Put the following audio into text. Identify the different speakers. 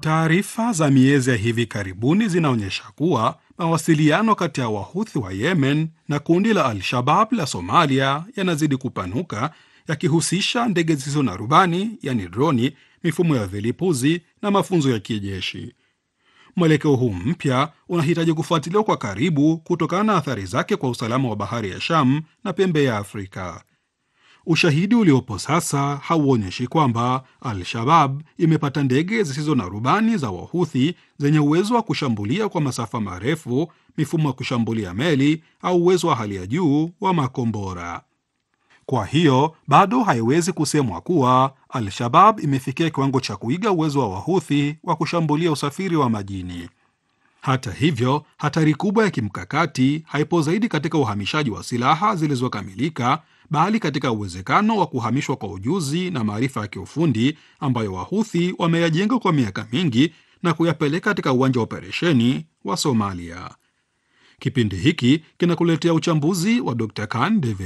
Speaker 1: Taarifa za miezi ya hivi karibuni zinaonyesha kuwa mawasiliano kati ya wahuthi wa Yemen na kundi la Al-Shabab la Somalia yanazidi kupanuka, yakihusisha ndege zisizo na rubani, yani droni, mifumo ya vilipuzi na mafunzo ya kijeshi. Mwelekeo huu mpya unahitaji kufuatiliwa kwa karibu kutokana na athari zake kwa usalama wa bahari ya Sham na pembe ya Afrika. Ushahidi uliopo sasa hauonyeshi kwamba Al-Shabab imepata ndege zisizo na rubani za Wahuthi zenye uwezo wa kushambulia kwa masafa marefu, mifumo ya kushambulia meli au uwezo wa hali ya juu wa makombora. Kwa hiyo bado haiwezi kusemwa kuwa Al-Shabab imefikia kiwango cha kuiga uwezo wa Wahuthi wa kushambulia usafiri wa majini. Hata hivyo, hatari kubwa ya kimkakati haipo zaidi katika uhamishaji wa silaha zilizokamilika, bali katika uwezekano wa kuhamishwa kwa ujuzi na maarifa ya kiufundi ambayo Wahuthi wameyajenga kwa miaka mingi na kuyapeleka katika uwanja wa operesheni wa Somalia. Kipindi hiki kinakuletea uchambuzi wa Dr. Khan David